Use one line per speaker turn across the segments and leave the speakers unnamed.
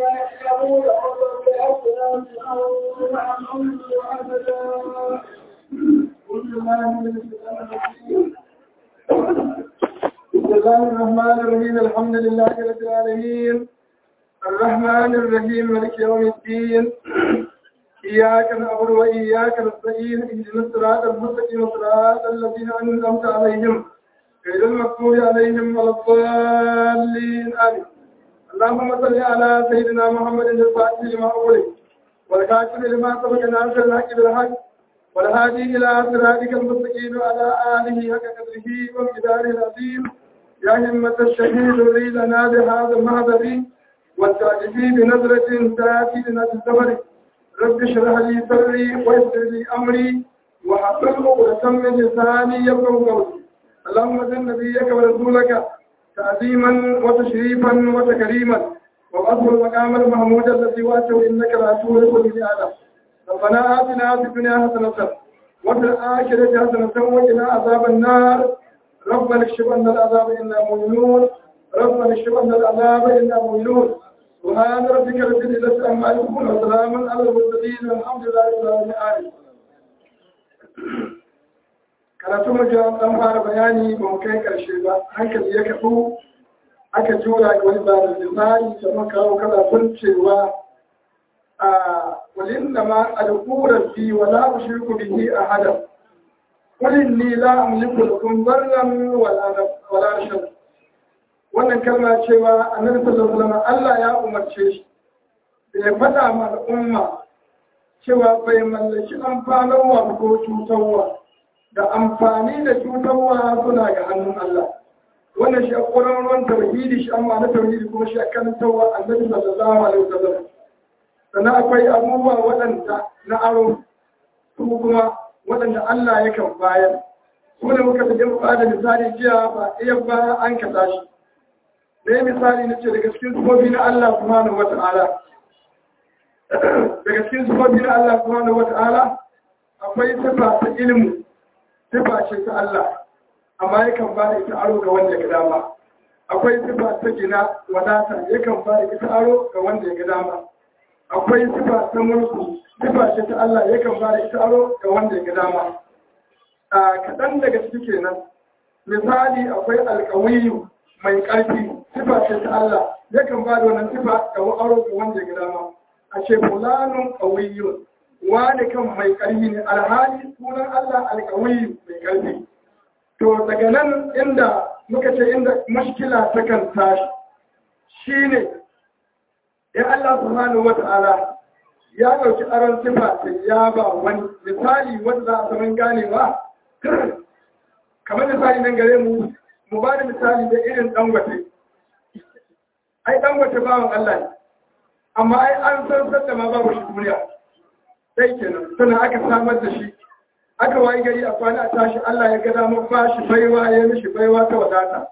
يعلمون قدر بأسنان أو عن وعبدا كل ما من الشيطان بسم الله الرحمن الرحيم الحمد لله رب العالمين الرحمن الرحيم مالك يوم الدين إياك نعبد وإياك نستعين اهدنا الصراط المستقيم صراط الذين أنعمت عليهم غير المغضوب عليهم ولا الضالين آمين اللهم صل على سيدنا محمد الفاتح لما أغلق والكاتب لما سبق ناصر الحق بالحق والهادي إلى صراطك المستقيم وعلى آله حق قدره ومقداره العظيم يا همة الشهيد أريد لنا بهذا المهدر والتعجبي بنظرة تأتي لنا بالزمر رب اشرح لي صدري ويسر لي أمري وحصل عقدة من لساني يفقهوا قولي اللهم زد نبيك ورسولك تعظيما وتشريفا وتكريما وأصل المقام المحمود الذي واته إنك لا تولد به آدم ربنا آتنا في الدنيا حسنة وفي الآخرة حسنة وقنا عذاب النار ربنا اكشف عنا العذاب إنا مؤمنون ربنا اكشف عنا العذاب إنا مؤمنون سبحان ربك رب العزة عما يصفون وسلام على المرسلين والحمد لله رب العالمين karatu mu an dan fara bayani ba mu kai karshe ba hankali ya kafu aka jura ga wani ba da misali da muka kawo karatun cewa a walin da ma alƙurar fi wala ushriku bihi ahada qul inni la amliku lakum darran wala wala rashad wannan kalma cewa annabi sallallahu alaihi wasallam Allah ya umarce shi da ya faɗa ma al'umma cewa bai mallaki amfanarwa ko cutarwa da amfani da cutarwa suna ga hannun Allah wannan shi a ƙwararren tauhidi shi amma na tauhidi kuma shi a kan tawa annabi sallallahu alaihi wasallam sannan akwai abubuwa waɗanda na aro su kuma waɗanda Allah ya kan bayar su ne muka tafi ba da misali jiya ba iya ba an kaɗa shi da misali na ce daga cikin sufofi na Allah subhanahu wa ta'ala daga cikin sufofi na Allah subhanahu wa ta'ala akwai sifa ta ilmu sifa ce ta Allah amma yakan ba da ita aro ga wanda ya dama akwai sifa ta gina wadata yakan ba da ita aro ga wanda ya dama akwai sifa ta mulku sifa ce ta Allah yakan ba da ita aro ga wanda ya dama a kaɗan daga ciki kenan misali akwai alƙawiyu mai ƙarfi sifa ce ta Allah yakan ba da wannan sifa ga aro ga wanda ya dama a ce fulanun ƙawiyun wani kan mai ƙarfi ne alhali sunan Allah alƙawiyu mai ƙarfi to daga nan inda muka ce inda mashkila ta kan tashi shine in Allah subhanahu wata'ala ya ɗauki aron sifa ta ya ba wani misali wanda za a saman ganewa kamar misali nan gare mu mu ba da misali da irin dangote ai dangote bawan Allah ne amma ai an san sanda ma babu shi duniya sai kenan sannan aka samar da shi aka wayi gari a kwana a tashi Allah ya ga damar ba shi baiwa ya mishi baiwa ta wadata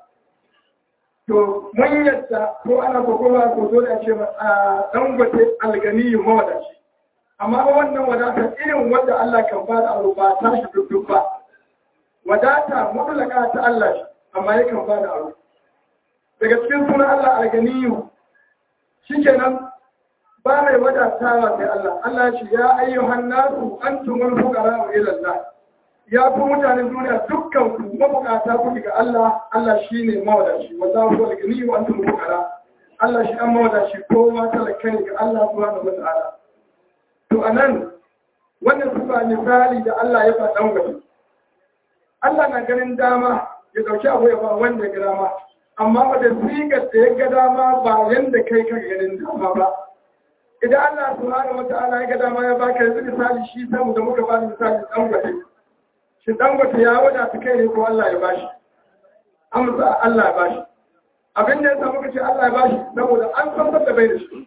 to mun yadda ko ana ko kuma ko dole a ce a dangote alganiyu mawadaci amma wannan wadata irin wanda Allah kan ba da aro ba ta shi duk ba wadata mutlaka ta Allah shi amma yakan ba da aro daga cikin sunan Allah alganiyu shikenan ba mai wadatawa sai Allah Allah ce ya ayyuhan nasu antumul fuqara ila Allah ya ku mutanen duniya dukkan ku mabukata ku ga Allah Allah shine mawadaci wallahu huwal ghani wa antum fuqara Allah shi an mawadaci kowa talaka ne ga Allah subhanahu wa ta'ala to anan wannan sifa misali da Allah ya faɗa gaba Allah na ganin dama ya dauki abu ya ba wanda ya ga dama amma wanda sigar da ya ga dama ba yanda kai ka ganin dama ba idan Allah subhanahu wata'ala ya ga dama ya baka yanzu misali shi samu da muka bani misali dangote shi dangote ya wada ta kai ne ko Allah ya bashi amsa Allah ya bashi abin da ya samu ka ce Allah ya bashi saboda an san da bai da shi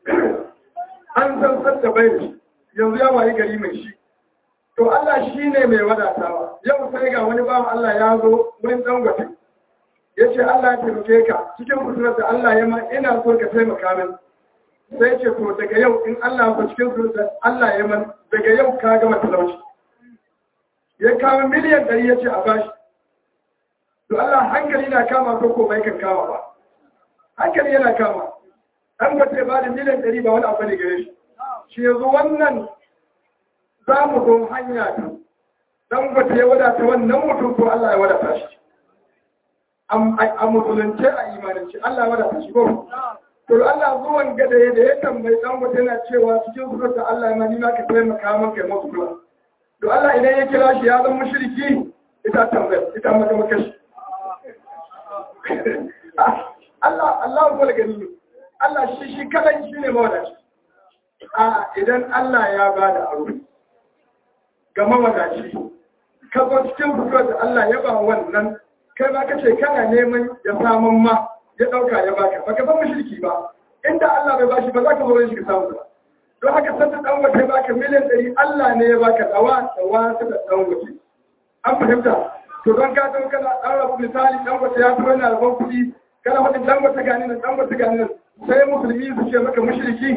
an san da bai da shi yanzu ya wayi gari mai shi to Allah shi ne mai wadatawa yau sai ga wani bawan Allah ya zo wurin dangote ya ce Allah ya taimake ka cikin kusurar da Allah ya ma ina so ka taimaka min sai ce to daga yau in Allah ba cikin su Allah ya man daga yau ka gama talauci ya kawo miliyan ɗari ya ce a bashi to Allah hankali na kama ko ko bai kan kama ba hankali yana kama an ba ta ba da miliyan ɗari ba wani abu ne gare shi shi yanzu wannan za mu zo hanya ta dan ba ta ya wadata wannan mutum ko Allah ya wadata shi a musulunce a imanance Allah ya wadata shi ko to Allah zuwan gada da ya tambayi dan wata yana cewa cikin surata Allah ya mani ka taimaka min kai musu kula to Allah idan ya kira shi ya zama mushriki ita tambaya ita maka maka shi Allah Allah ko gani Allah shi shi kadan shi ne mawadaci a idan Allah ya bada aro ga mawadaci ka zo cikin surata Allah ya ba wannan kai ma kace kana neman ya samun ma ya ɗauka ya baka baka san mushriki ba inda Allah bai bashi ba za ka zo shi ka samu ba don haka sanda dan wata ya baka miliyan ɗari Allah ne ya baka dawa dawa ta da dan wata an fahimta to don ka zo kana dan rabu misali dan wata ya fara na rabon kuɗi kana wani dan wata gani nan dan wata gani nan sai musulmi su ce maka mushriki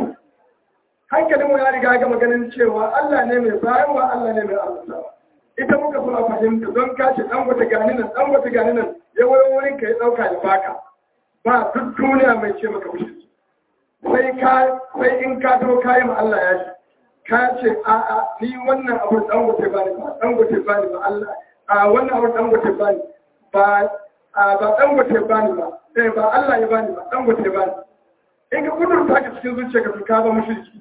hankalin mu ya riga ga maganin cewa Allah ne mai bayarwa Allah ne mai arzikawa ita muka so a fahimta don ka ce dan wata gani nan dan wata gani nan ya wayo wurin ka ya ɗauka ya baka ba duk duniya mai ce maka mushriki sai ka sai in ka to kai ma Allah ya ce ka ce a a ni wannan abu dan gote ba ni ba dan gote ba ni ba Allah a wannan abu dan gote ba ni ba a ba dan gote ba ni ba eh ba Allah ya ba ni ba dan gote ba ni in ka kudur ta ka cikin zuciya ka ka ba mushriki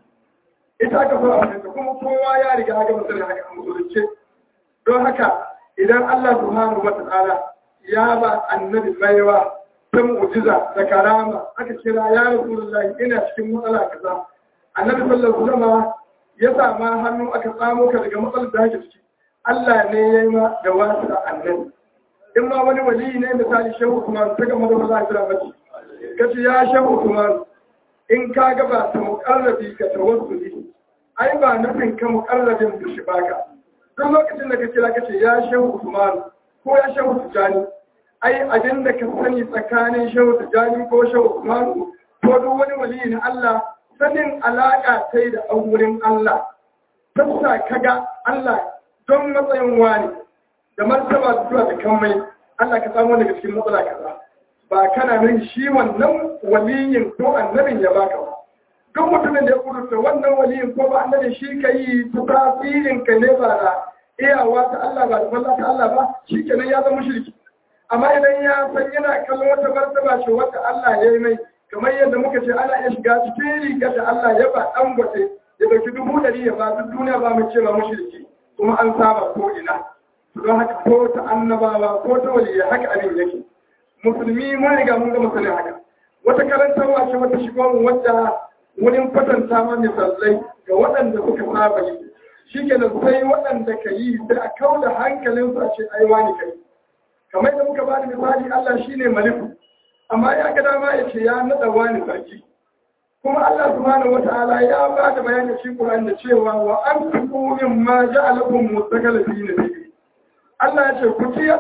ita ka so a fahimta kuma kowa ya riga ga musulmi haka a musulunce don haka idan Allah subhanahu wa ta'ala ya ba annabi baiwa ta mu'jiza da karama aka kira ya rasulullahi ina cikin matsala kaza annabi sallallahu alaihi wasallam ya sama hannu aka tsamo ka daga matsalar da kake ciki Allah ne ya yi ma da wasu da annabi in ma wani wali ne misali shehu Usman ta gama da Allah ya mace kace ya shehu Usman in ka ga ba ta muqarrabi ka tawassuli ai ba nufin ka muqarrabin da shi baka duk lokacin da ka kira kace ya shehu Usman ko ya shehu Tijani ai abin da ka sani tsakanin shehu tijjani ko shehu usmanu ko duk wani wali na Allah sanin alaƙa ta da auren Allah tafsa kaga Allah don matsayin wani da martaba zuwa da kammai Allah ka samu daga cikin matsala kaza ba kana nan shi wannan waliyin ko annabin ya baka ba duk mutumin da ya kudurta wannan waliyin ko ba annabin shi ka yi ta tasirin ka ne ba da iyawa ta Allah ba da falla ta Allah ba shi kenan ya zama shirki amma idan ya san yana kallon wata martaba ce wata Allah ya yi mai kamar yadda muka ce ana iya shiga cikin rigar da Allah ya ba ɗan gwate ya ɗauki dubu ɗari ya ba duk duniya ba mu ce ba mushriki kuma an saba ko ina don haka ko ta annabawa ko ta waliya haka abin yake musulmi mun riga mun ga musulmi haka wata karantarwa ce wata shigo mu wadda wurin kwatanta ma misalai ga waɗanda suka saba yi shi ke sai waɗanda ka yi sai a kauda hankalinsu a ce ai wani kai kamar da muka bada misali Allah shine maliku amma ya ga dama ya ce ya nada wani sarki kuma Allah subhanahu wataala ya ba da bayani cikin Qur'an da cewa wa anfiqu mimma ja'alakum mustaqalifina fihi Allah ya ce ku ciya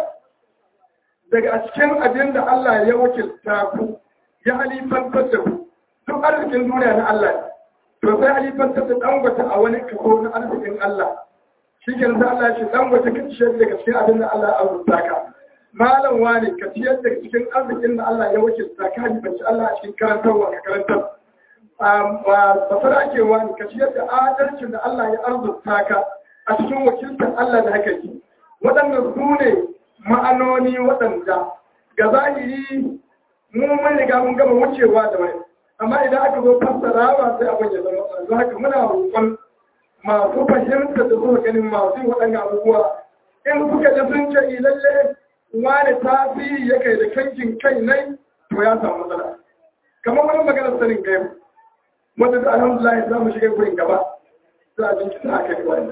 daga cikin abin da Allah ya wakilta ku ya halifantar da ku duk arzikin duniya na Allah to sai halifantar da dangwata a wani kaso na arzikin Allah shi ke sai Allah ya ce dangwata ka ciyar daga cikin abin da Allah ya azurta ka malam wani ka ciyar da cikin arzikin da Allah ya wakilta ka halifanci Allah a cikin karantarwa ka karantar ba fara ake wani ka ciyar da adalcin da Allah ya arzuta ka a cikin wakiltar Allah da haka yi waɗanda su ne ma'anoni waɗanda ga zahiri mu mun riga mun gama wucewa da wani amma idan aka zo fassarawa sai abin ya zama yanzu haka muna roƙon masu fahimta da suka ganin masu waɗanda abubuwa in suka ji sun ce lalle wani tasiri ya kai da kankin kai nai to ya samu matsala kamar wani maganar sanin gaibu wanda da alhamdulillah za mu shiga gurin gaba za a bincika a kai wani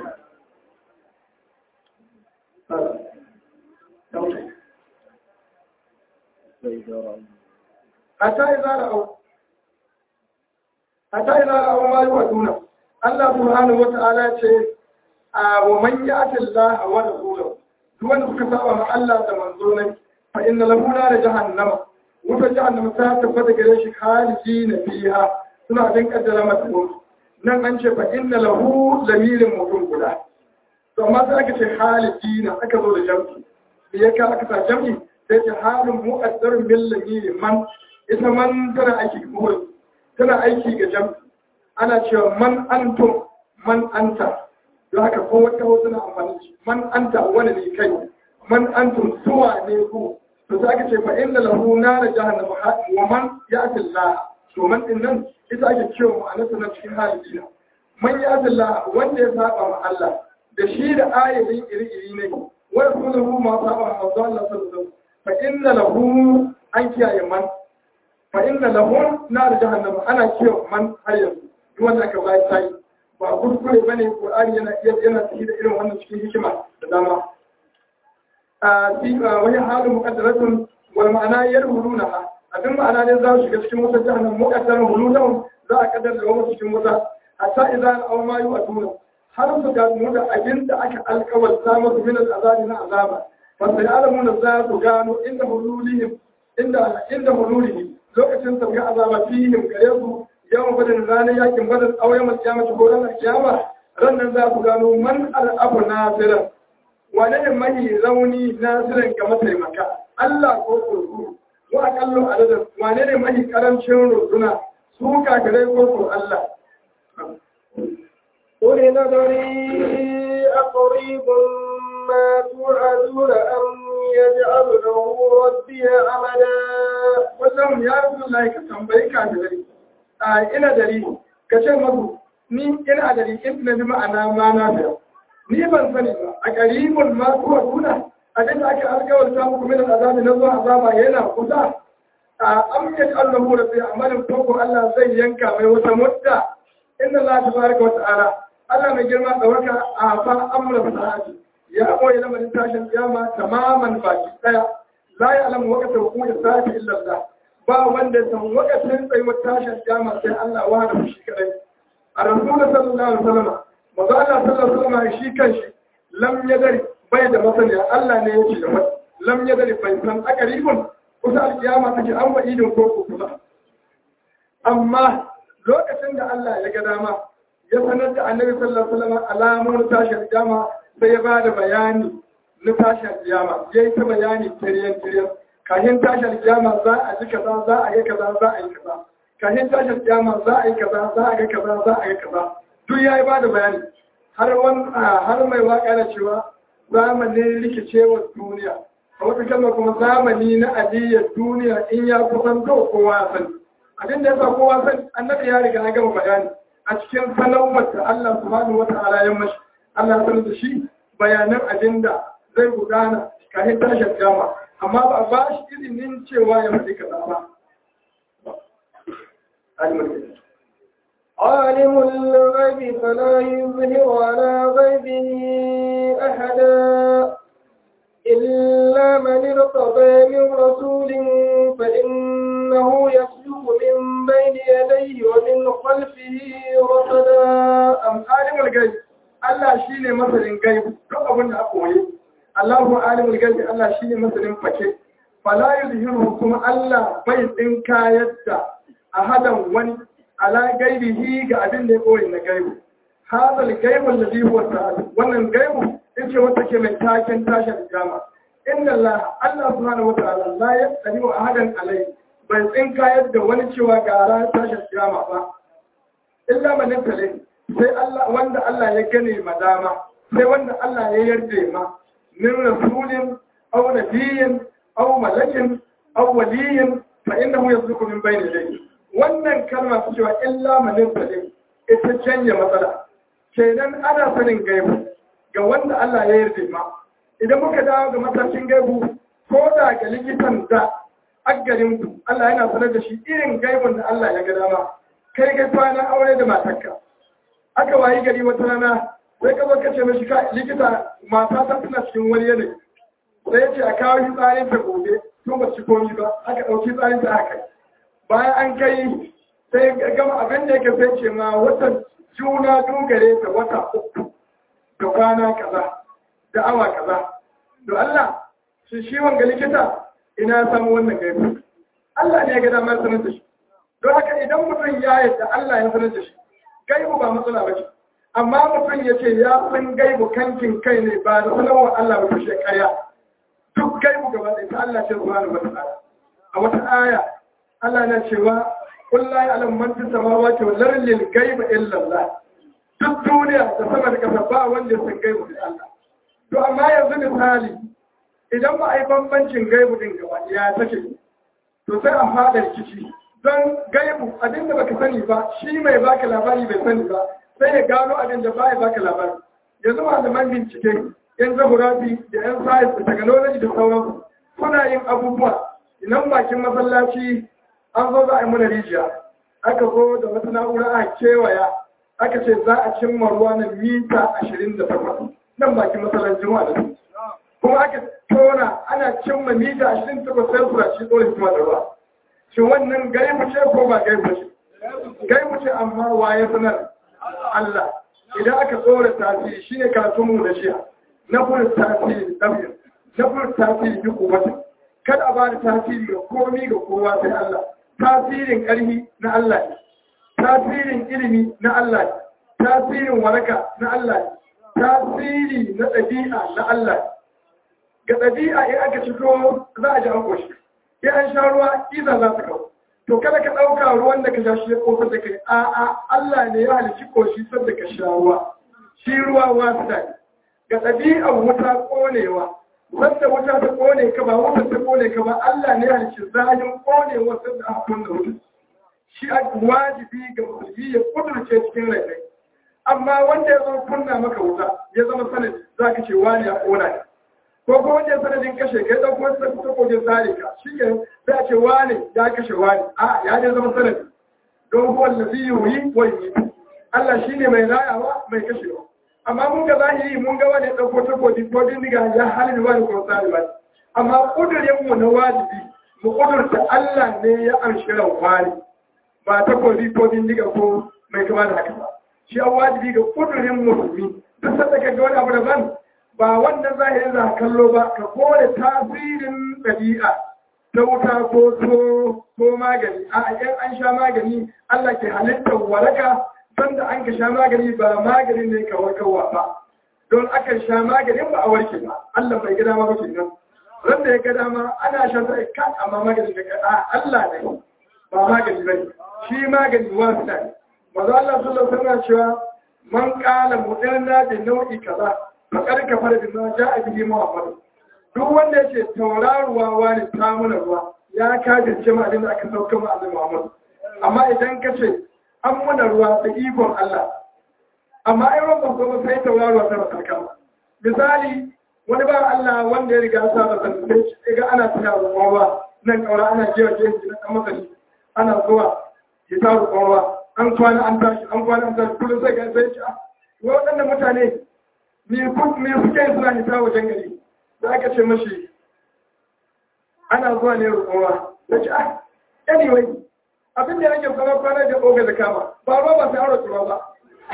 hatta yi zara au hatta yi zara au ma yi wa duna Allah subhanahu wa ta'ala ce a wa man ya'ti Allah wa rasulahu duk wanda suka saba ma Allah da manzo ne fa inna lahu nar jahannama wuta jahannama ta tabbata gare shi khalidina fiha suna jin kaddara mata mutu nan an ce fa inna lahu lamirin mutum guda to amma sai aka ce khalidina aka zo da jam'i me ya ka aka sa jam'i sai ce halin muqaddarun bil lamiri man ita man tana ake kuma tana aiki ga jam ana cewa man antum man anta don haka ko wata hausa na amfani shi man anta wani ne kai man antum suwa ne ku to sai aka ce fa inna lahu nar jahannam wa man ya'ti Allah to man din nan ita ake cewa ma'anarsa na cikin halin man ya'ti Allah wanda ya saba ma Allah da shi da ayatin iri-iri ne wa rasuluhu ma saba ma Allah sallallahu alaihi wasallam fa inna lahu an kiyaye man fa inna lahu nar jahannam ana cewa man har yanzu duk wanda aka bai sai ba kuskure bane Qur'ani yana yana cikin irin wannan cikin hikima da dama wani halin muƙaddaratun wal ma'ana yar huluna abin ma'ana ne za su shiga cikin wata jahannam muƙaddarar huluna za a kaddar da wani cikin wata hatta idan an ma yi wa tuna har su gano da abin da aka alƙawarta masu min azabi na azaba fa sai alamuna za su gano inda hululihim inda inda hululihim lokacin sauya azaba fihim gare su yawan badin ranar yakin badin auren masu kiyama ko ranar kiyama ran nan za su gano man al'abu nasiran wane ne mahi rauni nasirin ga mataimaka Allah ko kurkuru ko akallo adadin wane ne mahi karancin runduna su kakarai ko ko Allah
قل نذري أقريب ما توعدون أم يجعل له ربي عملا
wajen ya rasu Allah ka tambayi kakarai a ina dari ka ce masu ni ina dari in na bi ma'ana ma na fiye ni ban sani ba a ƙaribin ma kuwa kuna abin da aka alkawar ta muku min azabi na zuwa azaba yana kusa a amyat allahu da sai amalin koko Allah zai yanka mai wata mutta inna Allah tabaraka wa ta'ala Allah mai girma da waka a fa amra sa'ati ya koyi lamarin tashin kiyama tamaman baki daya la ya alamu waqta hukumar sa'ati illa Allah ba wanda ya san waqtin tsayuwar tashin kiyama sai Allah wahda shi kadai a rasulullah sallallahu alaihi wasallam maza Allah sallallahu alaihi wasallam shi kanshi lam yadari bai da masaniya Allah ne yake da wani lam yadari bai san akaribun kusa alkiyama take an wa idin ko kusa amma lokacin da Allah ya ga dama ya sanar da Annabi sallallahu alaihi wasallam alamun tashin kiyama sai ya bada bayani na tashin kiyama yayi ta bayani tiriyan tiriyan kahin tashin kiyama za a ji kaza za a yi kaza za a yi kaza kahin tashin kiyama za a yi kaza za a ga kaza za a yi kaza duk ya yi ba da bayani har mai waka na cewa zamanin rikicewar duniya a wata kalma kuma zamani na aliyar duniya in ya kusan zo kowa sani abin da ya sa kowa sani annabi ya riga ya gama bayani a cikin sanarwar da Allah subhanahu wa ta'ala ya mashi Allah ya sanar da shi bayanan abin da zai gudana kafin tashin kama amma ba a ba shi izinin cewa ya faɗi kaza ba.
عالم الغيب فلا يظهر على غيبه أحدا إلا من ارتضى من رسول فإنه يسلك من بين يديه ومن خلفه رصدا
أم عالم الغيب Allah shi ne masanin gaibu duk abin da aka waye Allahu alimul gaibi Allah shi ne masanin fake fala yuzhiru kuma Allah bai tsinka yadda ahadan wani ala gaibihi ga abin da ya koyi na gaibu hadal gaibu alladhi huwa ta'ala wannan gaibu yace wata ke mai taken tashin jama inna Allah Allah subhanahu wataala la yastani wa ahadan alai bai tsinka yadda wani cewa ga ran tashin jama ba illa man tale sai Allah wanda Allah ya gane madama sai wanda Allah ya yarda ma min rasulin aw nabiyyin aw malakin aw waliyin fa innahu yasluku min bayni yadayhi wannan kalma su cewa illa manin sadin ita canja matsala kenan ana sanin gaibu ga wanda Allah ya yarda ma idan muka dawo ga matakin gaibu ko da ga likitan da aggarin ku Allah yana sanar da shi irin gaibun da Allah ya ga dama kai ga kwana aure da matarka aka wayi gari wata rana sai ka zo ka ce mishi ka likita mata ta tana cikin wani yanayi sai ya ce a kawo shi tsarin ta gobe tun ba ci komi ba aka ɗauki tsarin ta aka bayan an kai sai gama abin da yake sai ce ma wata juna dogare ta wata uku da kwana kaza da awa kaza to Allah shi shi wanga likita ina samu wannan gaibu Allah ne ya ga damar sanar da shi don haka idan mutum ya yadda Allah ya sanar da shi gaibu ba matsala ba ce amma mutum ya ce ya san gaibu kankin kai ne ba da sanarwar Allah ba kushe kaya duk gaibu gaba ɗaya ta Allah ce zuwa wa ta'ala a wata aya Allah na cewa kullu ya alam man fi samawati wal ardi lil ghaibi illa Allah duk duniya da sama da kasa ba wanda sun gaibu sai Allah to amma yanzu misali idan ba a yi bambancin gaibu din gaba ya take to sai a fada rikici don gaibu abin da baka sani ba shi mai baka labari bai sani ba sai ya gano abin da ba ya baka labari yanzu malaman bincike yan zahurafi da yan science da technology da sauransu suna yin abubuwa idan bakin masallaci an zo za a yi mana rijiya aka zo da wata na'ura a kewaya aka ce za a cimma ruwa na mita ashirin da takwas nan bakin masallacin wa da su kuma aka tona ana cimma mita ashirin da takwas sai su rashi tsoron hikima da ruwa shi wannan gaibu ce ko ba gaibu ce gaibu ce amma waye sanar Allah idan aka tsora tasiri shine karatunmu da shiya na fura tasiri ɗab'in na fura tasiri duk wata kada a ba da tasiri ga komi ga kowa sai Allah tasirin ƙarfi na Allah ne tasirin ilimi na Allah ne tasirin waraka na Allah ne tasiri na ɗabi'a na Allah ne ga ɗabi'a in aka ciko za a ji an koshi in an sha ruwa iza za ta kawo to kada ka ɗauka ruwan da ka sha shi ya ƙofar da kai a'a Allah ne ya halici koshi sadda ka sha ruwa shi ruwa wasu da ga ɗabi'ar wuta ƙonewa wanda wuta ta ƙone ka ba wuta ta ƙone ka ba Allah ne ya halici zahin ƙonewa sadda aka kunna wuta shi a wajibi ga musulmi ya kudurce cikin rai amma wanda ya zama kunna maka wuta ya zama sanadi za ka ce wani ya ƙona ne ko ko wanda sanadin kashe kai dan kuma sai ta kogin sare ka shike sai a ce wani ya kashe wani a ya dai zama sanadi don huwa allazi yuhyi wa yumiitu Allah shine mai rayawa mai kashewa amma mun ga zahiri mun ga wani dauko ta kodi ko dindiga ya halin wani ko sare wani amma kudurin mu na wajibi mu kudurta Allah ne ya amshi ran wani ba ta kodi ko dindiga ko mai kama da haka ba shi an wajibi ga kudurin musulmi duk sanda ka ga wani abu daban ba wannan zahirin za kallo ba ka kore tasirin ɗabi'a ta wuta ko so ko magani a yan an sha magani Allah ke halittar waraka sanda an ka sha magani ba magani ne ka warkarwa ba don aka sha maganin ba a warke ba Allah bai gada ma bace nan ran da ya gada ma ana sha sai ka amma magani da ka Allah ne ba magani bane shi magani wasu ne manzo Allah sallallahu alaihi wasallam cewa man qala mudanna bi nau'i kaza fakar ka fara bin ja a bihi Muhammad duk wanda yake tauraruwa wani tamuna ruwa ya kajince ma abin da aka sauka ma Annabi Muhammad amma idan ka ce an muna ruwa da ikon Allah amma ai ruwan ba kuma sai tauraruwa ta masarka misali wani ba Allah wanda ya riga sa da san sai ga ana tana ruwa nan kaura ana jiya ke shi na masani ana zuwa ya ta ruwa an kwana an tashi an kwana an tashi kullum sai ga sai ci waɗannan mutane me suke suna hita wajen gari da aka ce mashi ana zuwa ne rukowa da ce ah anyway abin da yake kwana kwana da oga da kama ba ruwa ba sai aure ruwa ba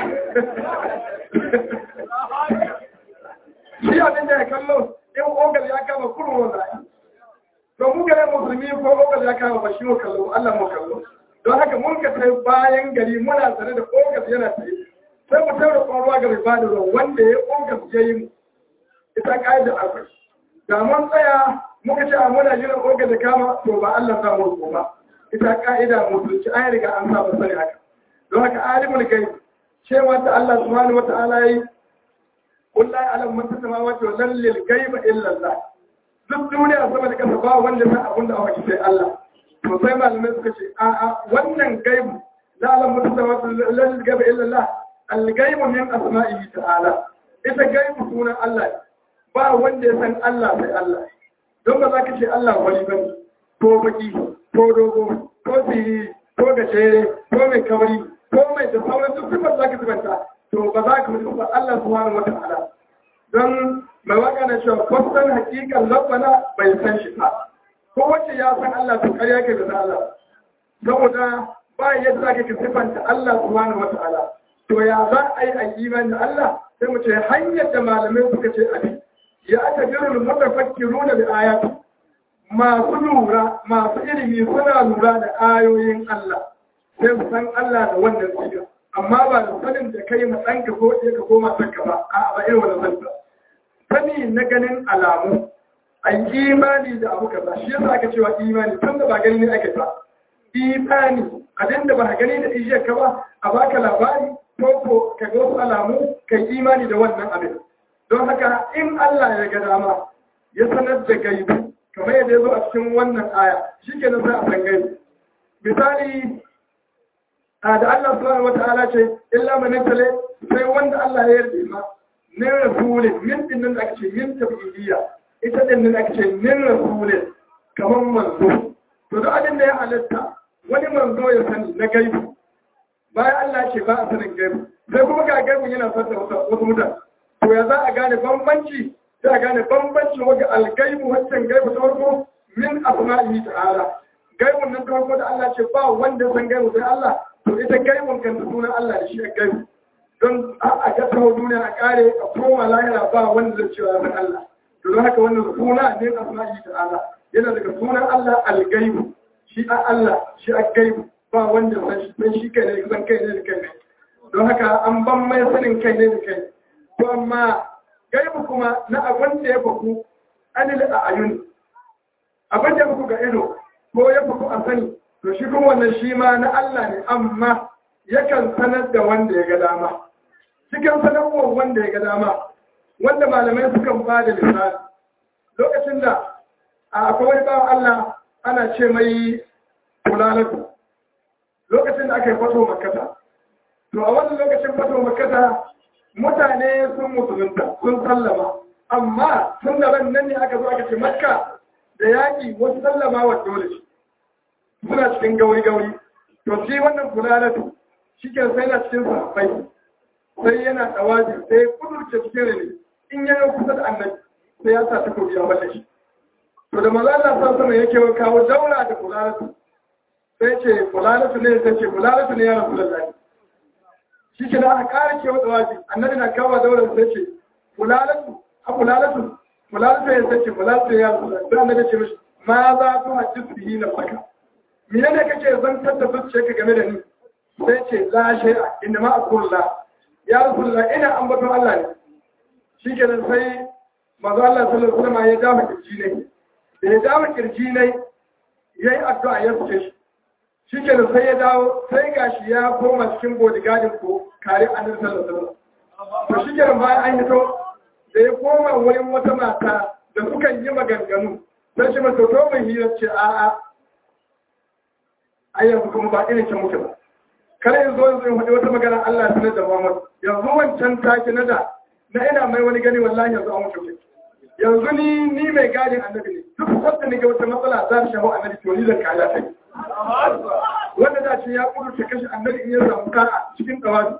shi abin da ya kallo in ogal ya kama kurun wanda to mu gare musulmi ko ogal ya kama ba shi mu kallo Allah mu kallo don haka mun ka sai bayan gari muna tare da ogal yana tsaye sai mu taura ruwa ga mai bada ruwa wanda ya ƙonga su yi mu ita ƙa'idar akwai da mun tsaya muka ce a muna jiran ƙonga da kama to ba Allah za mu rubo ba ita ƙa'ida musulci an riga an saba sani haka don haka alimul gai cewa ta Allah subhanahu wa ta'ala yi kullahi alam man tasama wa to lallil gaiba illa Allah duk duniya sama da kasa ba wanda sa abun da aka sai Allah to sai malamai suka ce a'a wannan gaibu la alam man tasama wa lallil gaiba illa Allah algaibu min asma'ihi ta'ala ita gaibu sunan Allah ba wanda ya san Allah sai Allah don ba za ka ce Allah wani bane ko baki ko dogo ko siri ko gajere ko mai kawari ko mai da sauran duk sifar za ka sifanta to ba za ka mutu ba Allah subhanahu wa ta'ala don mai waka na cewa kwasan hakikan labbana bai san shi ba ko wacce ya san Allah to ƙarya ke da Allah saboda ba yadda za ka sifanta Allah subhanahu wa ta'ala to ya za a yi a iman da Allah sai mu ce hanyar da malamai suka ce abi ya aka jirin mutafakkiru na da ayatu masu lura masu ilimi suna lura da ayoyin Allah sai su san Allah da wannan siga amma ba da sanin da kai ma ɗanka ko ɗaya ka koma sanka ba a ba irin wani sani sani na ganin alamu a imani da abu kaza shi yasa aka cewa imani tun da ba gani ne ake ba imani abin da ba ka gani da ijiyar ka ba a baka labari ko ko ka ga wasu alamu ka yi imani da wannan abin don haka in Allah ya ga dama ya sanar da gaibu kamar yadda ya zo a cikin wannan aya shi ke sai a san gaibu misali a da Allah subhanahu wata'ala ce illa man tale sai wanda Allah ya yarda ma ne rasulin min din nan ake ce min tabidiyya ita din nan ake ce min rasulin kamar manzo to duk abin da ya halatta wani manzo ya sani na gaibu bayan Allah ce ba a sanin gaibu sai kuma ga gaibu yana son da wasu mutane to ya za a gane bambanci sai a gane bambancin wajen algaibu wancan gaibu ta farko min asma'ihi ta'ala gaibun nan ta farko da Allah ce ba wanda san gaibu sai Allah to ita gaibun kan da sunan Allah da shi a gaibu don a ga tawo duniya a kare a koma lahira ba wanda zai cewa san Allah to don haka wannan suna ne asma'ihi ta'ala yana daga sunan Allah algaibu shi a Allah shi a gaibu ba wanda san shi san shi kai ne san kai ne da kai ne don haka an ban mai sanin kai ne da kai to amma gaibu kuma na abin da ya faku anil a ayun abin da ya faku ga ido ko ya faku a sani to shi kuma wannan shi ma na Allah ne amma yakan sanar da wanda ya ga dama cikin sanarwar wanda ya ga dama wanda malamai sukan ba da misali lokacin da akwai wani bawan Allah ana ce mai kulalatu lokacin da aka yi fato makata to a wannan lokacin fato makata mutane sun musulunta sun sallama amma tun da ran nan ne aka zo aka ce makka da yaƙi wasu sallama wa dole shi suna cikin gauri-gauri to shi wannan kulalatu shi ke sai na cikin sahabbai sai yana tsawaji sai kudurce cikin rini in yana kusa da annabi sai ya sa takobi ya mace shi to da maza Allah sa sama yake kawo daura da kulalatu sai ce kulalatu ne sai ce kulalatu ne ya rasu da zai shi ke da aka kare ke wata waje annabi na kawo daular sai ce fulalatu a fulalatu fulalatu ya sai ce fulalatu ya rasu sai annabi ce mishi ma za ku hajji bihi na saka mene ne kake zantar da zuciya ka game da ni sai ce la shay'a inna ma aqulla ya rasulullah ina ambaton Allah ne shi ke nan sai manzo Allah sallallahu alaihi wasallam ya dama kirji ne da ya dama kirji ne yayi addu'a ya fice shi shi ke da sai ya dawo sai gashi ya koma cikin bodyguardin ko kare annabi sallallahu alaihi wasallam to shi ke bayan an hito da ya koma wurin wata mata da suka yi maganganu sai shi mata to mai hira ce a a ai yanzu kuma ba irin can muke ba kar yanzu yanzu in faɗi wata magana Allah ya sanar da Muhammad yanzu wancan take na da na ina mai wani gani wallahi yanzu an mutu yanzu ni ni mai gadin annabi ne duk wanda ne ga wata matsala za ta shafa annabi to ni zan kala ta wanda da ce ya kudurta kashe annabi in ya samu kara cikin tsawabi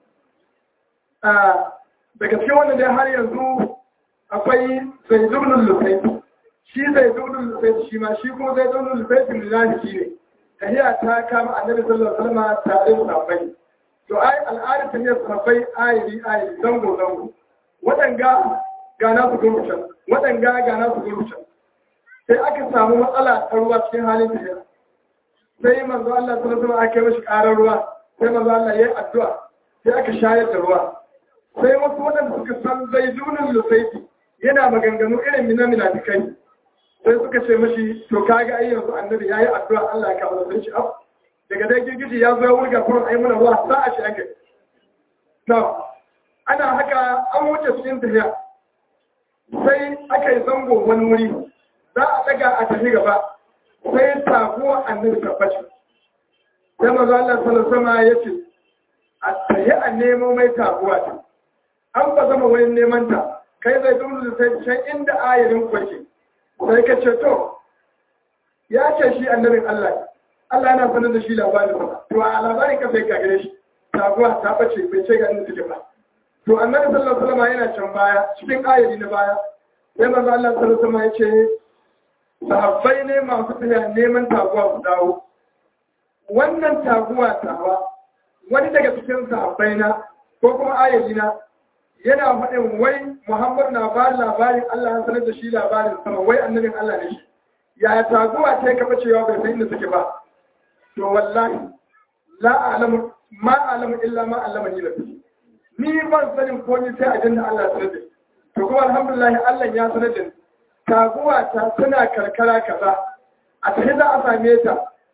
daga cikin wanda dai har yanzu akwai zai zubnin lufai shi zai zubnin lufai shi ma shi kuma zai zubnin lufai fin lillahi shi ne tahiya ta kama annabi sallallahu alaihi wasallam tare da sahabbai to ai al'adar ta ne sahabbai ayiri ayiri zango zango waɗanga ga nasu gurucan waɗanga ga nasu gurucan sai aka samu matsala ta ruwa cikin halin tafiya sai manzo Allah sallallahu alaihi wasallam aka yi mashi ƙarar ruwa sai manzo Allah ya yi addu'a sai aka shayar da ruwa sai wasu waɗanda suka san zaidunin lusaiti yana maganganu irin mina minafikai sai suka ce mashi to kaga ai yanzu annabi yayi addu'a Allah ya kawo sai shi af daga dai girgiji ya zo ya wurga kurin ai muna ruwa sa a shi ake to ana haka an wuce cikin tafiya sai aka yi zango wani wuri za a daga a tafi gaba sai taguwa annabi tabbaci sai maza Allah sallallahu ya ce a tafi a nemo mai taguwa ta an ba zama wani neman ta kai zai dole sai can inda ayarin kwace sai ka ce to ya ce shi annabin Allah Allah yana sanar da shi labarin ba to a labarin ka sai ka gare shi taguwa ta bace bai ce ga inda take ba to annabi sallallahu alaihi wasallam yana can baya cikin ayari na baya sai manzo Allah sallallahu alaihi wasallam ya ce sahabbai ne masu tafiya neman taguwa su dawo wannan taguwa tawa wani daga cikin sahabbai na ko kuma ayari na yana faɗin wai Muhammad na ba labarin Allah ya sanar da shi labarin sama wai annabin Allah ne shi ya taguwa ta kafa cewa bai san inda suke ba to wallahi la a'lamu ma a'lamu illa ma allamani nabi ni ban sanin ko ni sai ajin da Allah ya sanar da to kuma alhamdulillah Allah ya sanar da ni taguwa ta tana karkara kaza a tafi za a same ta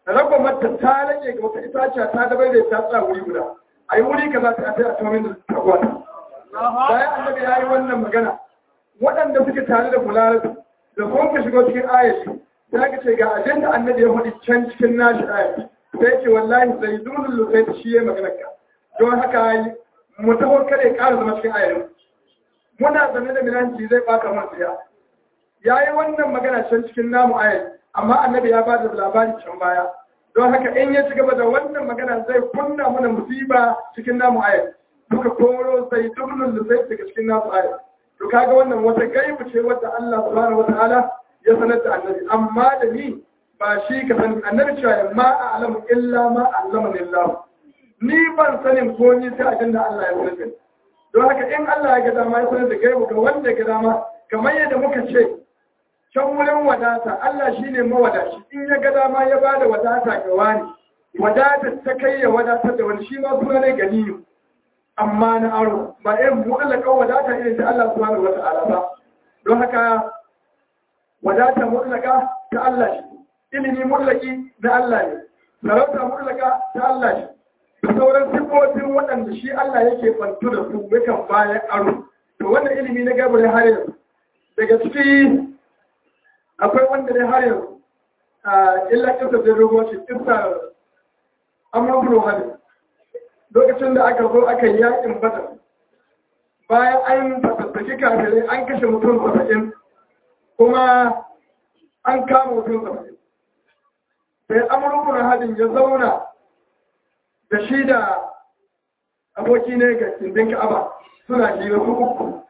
raba mata ta rage ga wata itaciya ta dabar da ta tsaya wuri guda a yi wuri kaza ta ta a tumamin da ta gwata bayan annabi ya yi wannan magana waɗanda suke tare da bulalatu da sun ka shigo cikin ayashi ta ka ce ga ajin da annabi ya faɗi can cikin nashi ayashi sai ce wallahi zai dunin lusai ta shi ya magana ka don haka mu taho kare ƙara zama cikin ayashi muna zane da milanci zai baka man siya ya yi wannan magana can cikin namu ayashi amma annabi ya ba da labari can baya don haka in ya ci gaba da wannan magana zai kunna mana musiba cikin namu ayashi duka koro sai dunin lusai daga cikin namu ayashi to kaga wannan wata gaibu ce wadda Allah subhanahu wataala ya sanar da annabi amma da ni ba shi ka sani annabi cewa ma a'lamu illa ma allama lillah ni ban sanin ko ni sai abin da Allah ya sanar da don haka in Allah ya ga dama ya sanar da gaibu ga wanda ya ga dama kamar yadda muka ce can wurin wadata Allah shine mawadaci in ya ga dama ya bada wadata ga wani wadata ta kai ya wadatar da wani shi ma suna ne ganiyu amma na aro ba irin mu'allakan wadata irin ta Allah subhanahu wata'ala ba don haka wadata mu'allaka ta Allah shi ilimi mu'allaki na Allah ne sarauta mu'allaka ta Allah shi da sauran sifofin waɗanda shi Allah yake bantu da su yakan bayan aro to wannan ilimi na gabar har yanzu daga ciki akwai wanda dai har yanzu a illa kisa da rubuci kisa amurkulu hadin lokacin da aka zo aka yi yakin badar bayan an fatattaki kafirai an kashe mutum saba'in kuma an kama mutum saba'in sai amurkun hadin ya zauna da shi da aboki ne ga kindin ka'aba suna hira su uku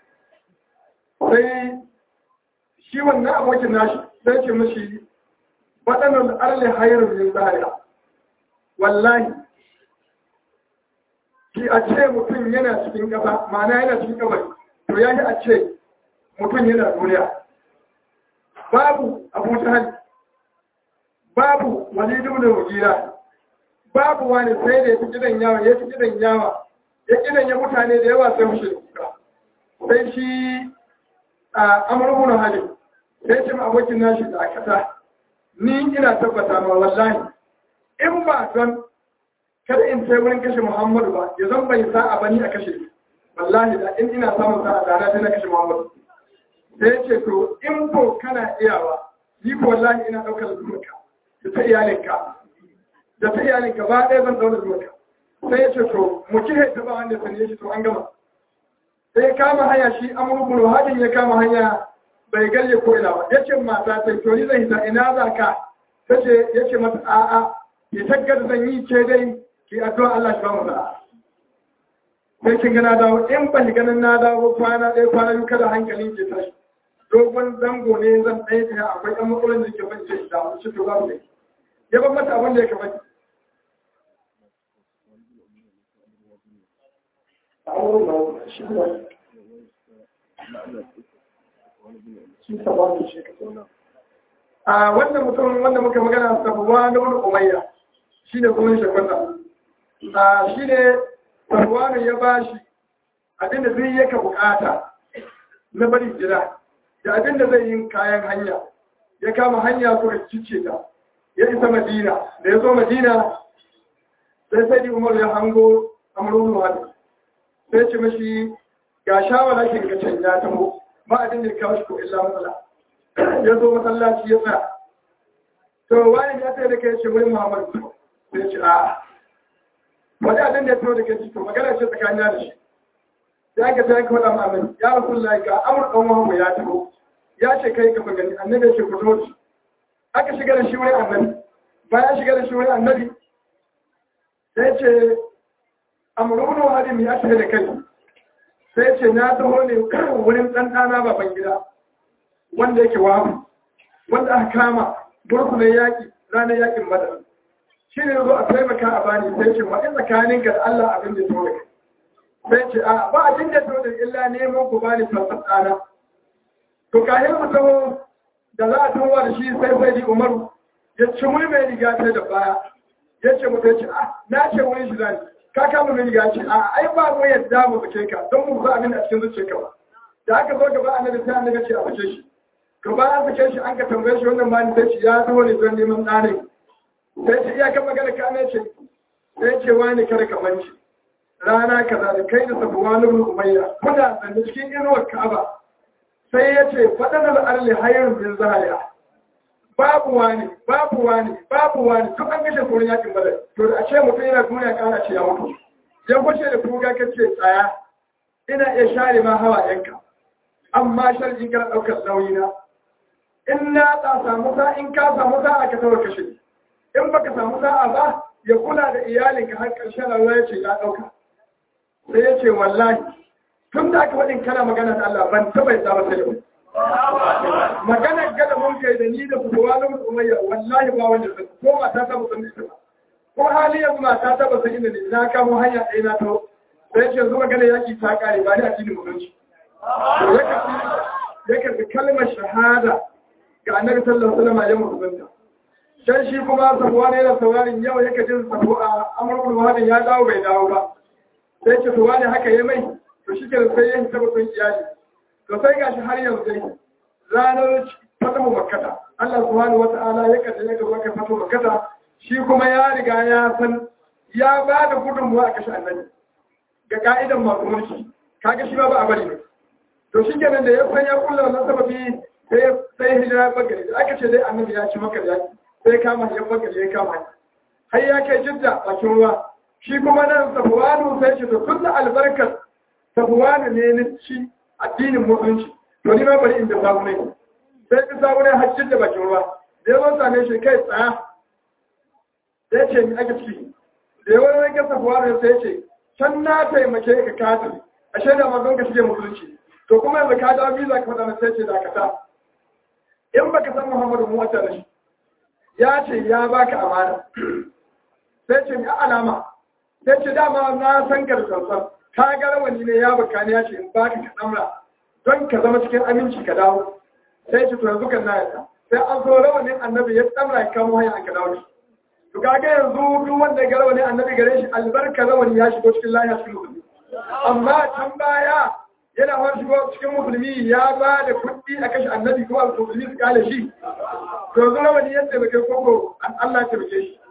sai shi wannan abokin nashi sai ce mashi waɗannan arle hayar yin zariya wallahi shi a ce mutum yana cikin ƙasa ma'ana yana cikin kabari to ya yi a ce mutum yana duniya babu abu hali babu walidu da wagira babu wani sai da ya fi gidan yawa ya fi gidan yawa ya gidan ya mutane da yawa sai mushe kuka sai shi a amurkuna hali sai ce ma abokin nashi da kasa ni ina tabbata ma wallahi in ba don kada in sai wurin kashe Muhammadu ba ya zan bai sa'a bani a kashe wallahi da in ina samun sa'a da na sai na kashe Muhammadu sai ce to in ko kana iyawa yi ko wallahi ina daukar zumunka da ta iyalinka da ta iyalinka ba ɗaya zan daukar zumunka sai ya ce to mu kihe ta ba wanda sanye shi to an gama sai ya kama hanya shi amurkulu hadin ya kama hanya bai galle ko ina ba yace mata ta to ni zan hita ina za ka tace yace mata a'a ya taggar zan yi ce dai ki addu'a Allah shi ba mu sa'a sai kin ga na dawo in ban ganin na dawo kwana ɗaya kwana biyu kada hankalin ke tashi dogon zango ne zan ɗaya ta akwai ɗan matsalolin da ke ban ce da mu ci to babu ne ya ban mata abin da ya kamata a wannan mutum wanda muka magana sabuwa na wani umayya shi ne kuma shakwata a shi ne sabuwanu ya ba shi abinda zai yaka bukata na bari gida da abinda zai yi kayan hanya ya kama hanya suka cice ta ya isa madina da ya zo madina sai sai umar ya hango amurin wani sai ce mashi ga shawara ke ga can ya taho ba abin da ya kawo shi ko illa matsala ya zo masallaci ya tsaya to wani ya tsaye da kai ce wani muhammadu sai ce a wani abin da ya tsaye da kai to magana ce tsakanin da shi ya ga ta yanka faɗa ma'amin ya rasu lai ga amur ɗan muhammadu ya taho ya ce kai ka gani annabi ya ce ku zo shi aka shiga da shi wani annabi bayan shiga da shi wani annabi sai ce amurubun wahadin ya ce da kai sai ce na taho ne wurin ɗanɗana baban gida wanda yake wabu wanda aka kama burkunan yaƙi ranar yaƙin madar shi ne zo a taimaka a bani sai ce ma in tsakanin ga Allah abin da tore sai ce a ba abin da tore illa neman ku bani fasasana to kayan mu taho da za a taho da shi sai sai di umaru ya ci wani mai riga ta da baya ya ce mutum ce a na ce wani shi zani ka kama mai riga ce a ai ba mu yadda mu fice ka don mu za abin a cikin zuciyarka ba da aka zo gaba annabi sai annabi ce a fice shi to ba an fice shi an ka tambaye shi wannan mali sai shi ya zo ne don neman ɗane sai ce iya kan magana ka ne ce sai ce wani kada ka manci rana kaza da kai da sabuwa na umayya kuna zanne cikin inuwar ka'aba sai ya ce faɗan al'arli hayar bin zahaya babu wani babu wani babu wani duk an gashe tsoron yakin badar to da a ce mutum yana duniya kana ce ya mutu ya kwace da kuga ka ce tsaya ina iya share ma hawa yanka amma sharjin kana ɗaukar nauyina in na ta samu sa in ka samu sa'a ka tawar kashe in baka samu sa'a ba ya kula da iyalinka har ƙarshen rayuwa ya ce ya ɗauka sai ya ce wallahi tun da aka faɗin kana magana da Allah ban taɓa yadda ba sai yau magana gada mun kai da ni da fitowa na umayya wallahi ba wanda sai ko mata ta musan ita ba ko hali yanzu mata ta ba san inda ne na kamo hanya ɗaya na taho sai ce zuwa gane yaki ta kare ba ni a cikin mutunci ya karɓi kalmar shahada ga annabi sallallahu alaihi wasallam ya mutunta dan shi kuma sabuwa ne da saurarin yau yake jin sabu a amurkul wahadin ya dawo bai dawo ba sai ce to wani haka ya mai to shi kenan sai ya hita batun iyali to sai gashi har yanzu dai ranar fatahu makkata Allah subhanahu wata'ala ya kace ya gaba kai fatahu makkata shi kuma ya riga ya san ya ba da gudunmuwa a kashe annabi ga ka'idan masu mulki kaga shi ba ba a bari ne to shi kenan da ya san ya kulla wannan sababi sai sai hijira bagare da aka ce dai annabi ya ci maka yaki sai kama ya bagare ya kama har ya kai jidda bakin ruwa shi kuma nan sabuwanu sai ce to tun da albarkar sabuwanu ne na ci addinin musulunci to ni ma bari inda samu ne sai ka samu ne hajjin da bakin ruwa da yawan same shi kai tsaya sai ce ni ake ciki da yawan rage sabuwanu sai ce can na taimake ka kafin a shaida ma don ka shige musulunci to kuma yanzu ka dawo biza ka faɗa sai ce dakata in baka san muhammadu mu wata da shi ya ce ya baka amana sai ce ni alama sai ce dama na san garsansan ka ga rawani ne ya baka ne ya ce in baka ka damra don ka zama cikin aminci ka dawo sai ce to yanzu kan na yadda sai an so rawanin annabi ya damra ya kamo hanya an ka dawo shi to kaga yanzu duk wanda ga rawanin annabi gare shi albarka rawani ya shigo cikin lafiya cikin musulmi amma can baya yana wani shigo cikin musulmi ya ba da kuɗi a kashe annabi kuma musulmi su kale shi to yanzu rawani ya taimake koko Allah ya taimake shi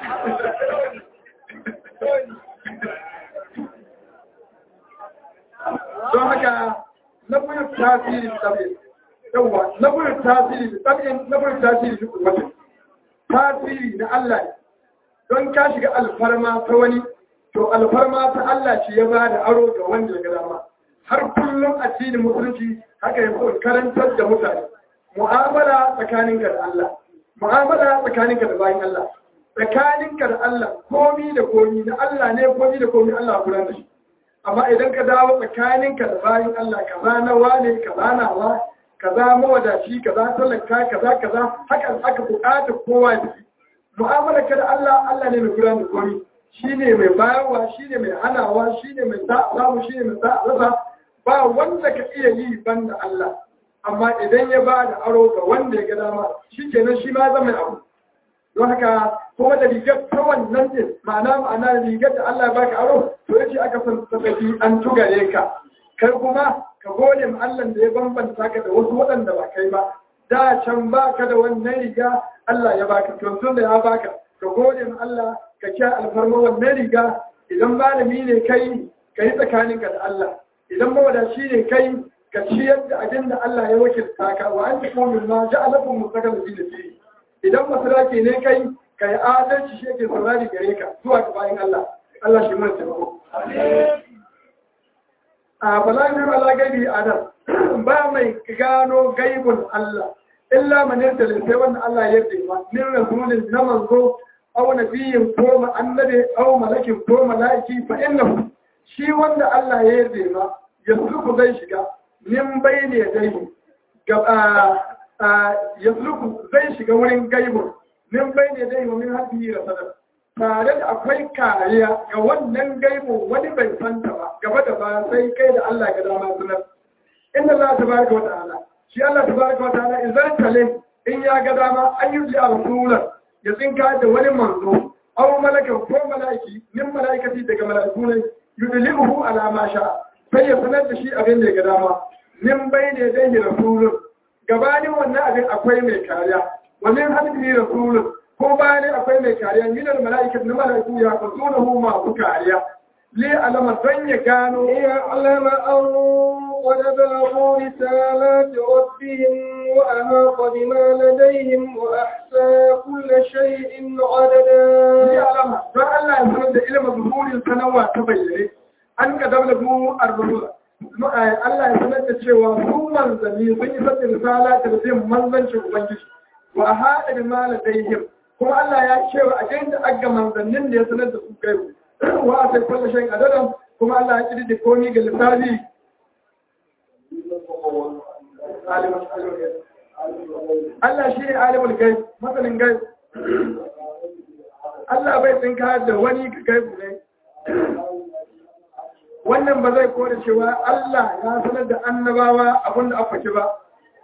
don haka na buyin tasiri da tsabe yawa na buyin tasiri da tsabe na buyin tasiri da kuwatin tasiri na Allah don ka shiga alfarma ta wani to alfarma ta Allah ce ya ba da aro ga wanda ya dama har kullum addinin musulunci haka ya fi karantar da mutane mu'amala tsakaninka da Allah mu'amala tsakaninka da bayan Allah tsakaninka da Allah komi da komi na Allah ne komi da komi Allah kula da shi amma idan ka dawo tsakaninka da bayan Allah kaza na wane kaza na wa kaza mawadaci kaza talaka kaza kaza haka aka bukata kowa da shi mu'amala ka da Allah Allah ne mai kula da komi shine mai bayarwa shine mai hanawa shine mai sa'a shine mai sa'a rasa ba wanda ka iya yi banda Allah amma idan ya ba da aro ga wanda ya ga dama shi kenan shi ma zama abu don haka kuma da rigar ta wannan din ma'ana ma'ana rigar da Allah ya baka aro to yace aka san tafi an tugare ka kai kuma ka gode ma Allah da ya bambanta ka da wasu waɗanda ba kai ba da can baka da wannan riga Allah ya baka to tun da ya baka ka gode ma Allah ka kiya alfarma wannan riga idan malami ne kai ka yi tsakaninka da Allah idan mawadaci ne kai ka ciyar da abin da Allah ya wakilta ka wa an tafi min ma ja'alakum mustaqal fi nafsi idan masaraki ne kai ka yi adalci shi yake saurari gare ka zuwa ga bayan Allah Allah shi mana taimako a balagar ala gaibi adam ba mai gano gaibun Allah illa man yarda sai wanda Allah ya yarda ba min rasulin na manzo aw nabiyyin ko annabi aw malakin ko malaiki fa innahu shi wanda Allah ya yarda ba yasluku zai shiga min bayne yadayhi gaba yasluku zai shiga wurin gaibu min bayne yadayhi wa min hadhihi rasadar tare da akwai kariya ga wannan gaibu wani bai santa ba gaba da ba sai kai da Allah ga dama sunan inna Allah tabaraka wa ta'ala shi Allah tabaraka wa ta'ala idan tale in ya ga dama ayyubi a rasulan ya tsinka da wani manzo aw malakan ko malaiki min malaikati daga malaiku ne yudlimuhu ala ma sha sai ya sanar da shi abin da ya ga dama min bayne dai rasulun gabanin wannan abin akwai mai kariya wannan hadisi rasulun ko bayan akwai mai kariya minal mala'ikatu na mala'iku ya fasunahu masu kariya li alama don ya gano
ليعلم أن قد بلغوا رسالات ربهم وأحاط بما لديهم وأحصى كل شيء
li
عددا
alama don Allah ya sanar da ilimin zuhurin sanawa ta bayyane an ka dabla mu ar-rusula Allah ya sanar da cewa su manzanni sun yi sabbi risala ta zai manzancin ubangiji wa hada bi maladaihim kuma Allah ya cewa a gain da aga manzannin da ya sanar da su kai wa a sai kullu shay adadan kuma Allah ya kidi da komi ga lissafi Allah shi ne alimul gaib masanin gaib Allah bai tsinka da wani gaibu ne wannan ba zai kore cewa Allah ya sanar da annabawa abin da aka ba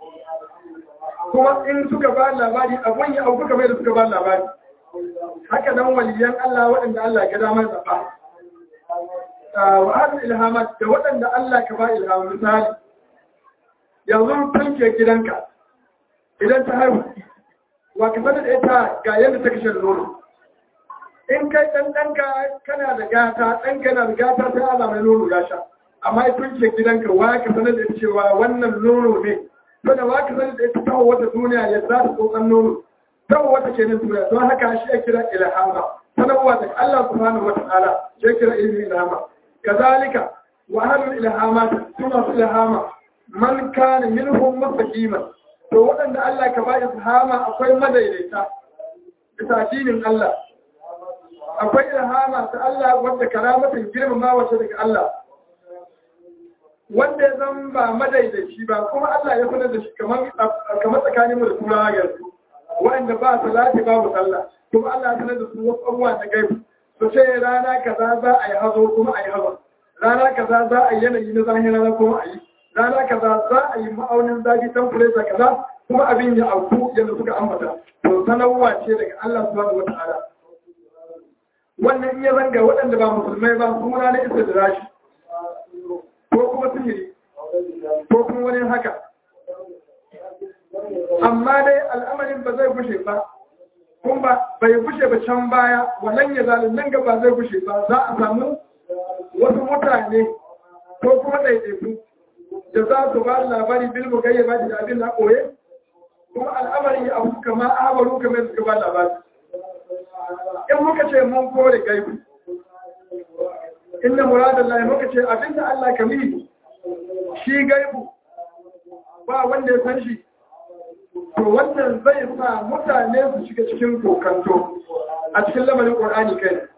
kuma in suka ba labari abun ya auku kamar da suka ba labari haka nan waliyan Allah waɗanda Allah ya damar zaɓa wa hadin ilhamat da waɗanda Allah ka ba ilhamu misali yanzu tanke gidanka idan ta haihu wa ka sanar da ita ga yadda ta kashe nono in kai ɗan ɗanka kana da gata ɗanka yana da gata sai ala mai nono ya sha amma ya tunke gidanka wa ka sanar da cewa wannan nono ne to wa ka sanar da ita tawo wata duniya ya za ta tsotsan nono tawo wata ke nan duniya don haka shi ya kira ilhama sanarwa daga Allah subhanahu wa ta'ala ya kira ilmi ilhama kazalika wa ahlul ilhamat suna su ilhama man kana minhum mustaqiman to waɗanda Allah ka ba ilhama akwai madaidaita bisa addinin Allah akwai ilhama ta Allah wadda karamatin girmama wace daga Allah wanda ya zan ba madaidaici ba kuma Allah ya sanar da shi kamar kamar tsakaninmu da turawa yanzu wanda ba salati babu sallah kuma Allah ya sanar da su wasu abubuwa na gaibu su ce rana kaza za a yi hazo kuma a yi hazo rana kaza za a yi yanayi na zahiri rana kuma a yi rana kaza za a yi ma'aunin zafi temperature kaza kuma abin ya auku yadda suka ambata to sanarwa ce daga Allah subhanahu wa ta'ala wannan iya zanga waɗanda ba musulmai ba suna na isa da rashi ko kuma sihiri ko kuma wani haka amma dai al'amarin ba zai gushe ba kun ba bai gushe ba can baya wannan ya zalin nan gaba zai gushe ba za a samu wasu mutane ko kuma ɗaiɗaiku da za su ba labari bilmu gayya ba da abin na ɓoye kuma al'amarin ya abu kama abaru kamar suka ba labari in muka ce mun kore gaibu inna muradun lai muka ce abinda Allah ka mini shi gaibu ba wanda ya san shi to wannan zai sa mutane su shiga cikin kokanto a cikin lamarin ƙorani kai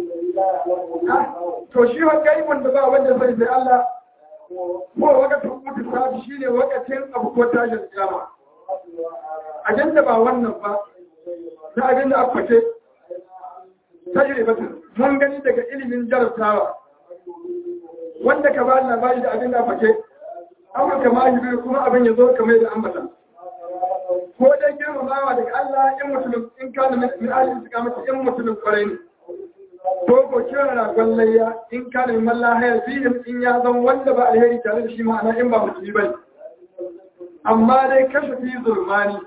to shi wa gaibun da ba wanda zai sai Allah ko wakatun mutu sabi shi ne wakatin abu ko tashin kiyama abinda ba wannan ba na abinda aka ce tajribatin mun gani daga ilimin jarabtawa wanda ka ba labari da abin da fake amma kama yi kuma abin ya zo kamar da ambata ko dai girmamawa daga Allah in mutumin in kana min ahli istiqamati in mutumin kwarai ne ko ko kira na gwallayya in kana min mallahaya fihim in ya zan wanda ba alheri tare da shi ma'ana in ba musulmi bane amma dai kashe fi zulmani